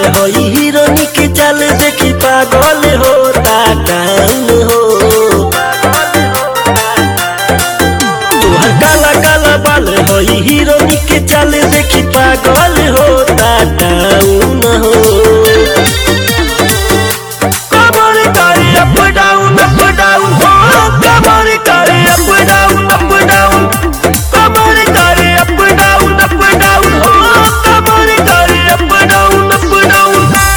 हई हिरोनी के चल देखी पागल होता टाउन हो तोहर काला काला बाल हई हिरोनी के चल देखी पागल होता टाउन हो कमर करे अप डाउन अप डाउन हो कमर करे अप डाउन अप डाउन कमर करे अप डाउन अप डाउन हो कमर करे अप डाउन अप डाउन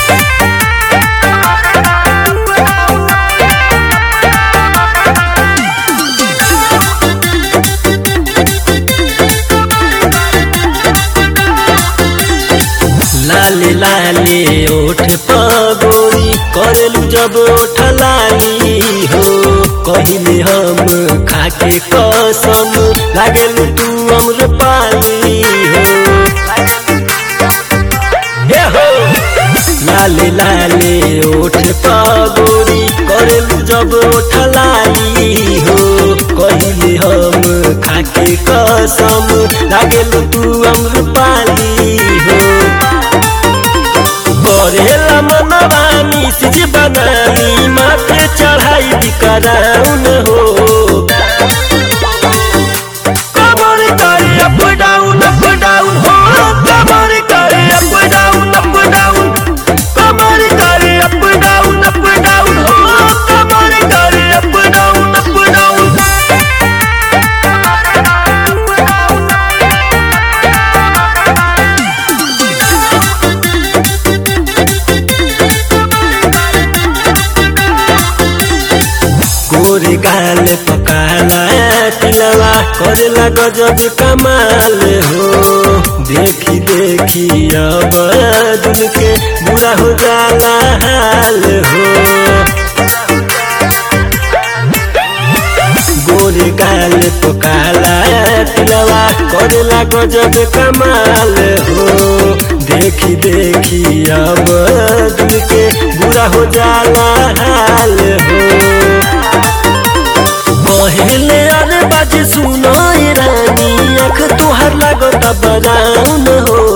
लाले लाले ओठ पगोरी करलू जब ओठ लाली हो कहिले हम खाके कसम लागलू तू अमर पाली हो हे हो लाले लाले ओठ पगोरी करलू जब ओठ लाली हो कहिले हम खाके कसम लागलू तू अमर पाली हो करेला मनवा मिसिज बनानी माथे चढ़ाई बिकराउन हो कमर करे अप डाउन अप डाउन हो कमर करे अप डाउन अप डाउन कमर करे अप डाउन अप डाउन हो कमर करे अप डाउन अप डाउन गोरे गाल पकाला तिलवा करेला गजब कमाल हो देखी देखी अब दिल के बुरा हो जाला हाल हो गोरे गाल पकाला तिलवा करेला गजब कमाल हो देखी देखी अब दिल के बुरा हो जाला हाल हो पहले अरे बाजे सुनो ए रानी अख तुहार लागत बराउन हो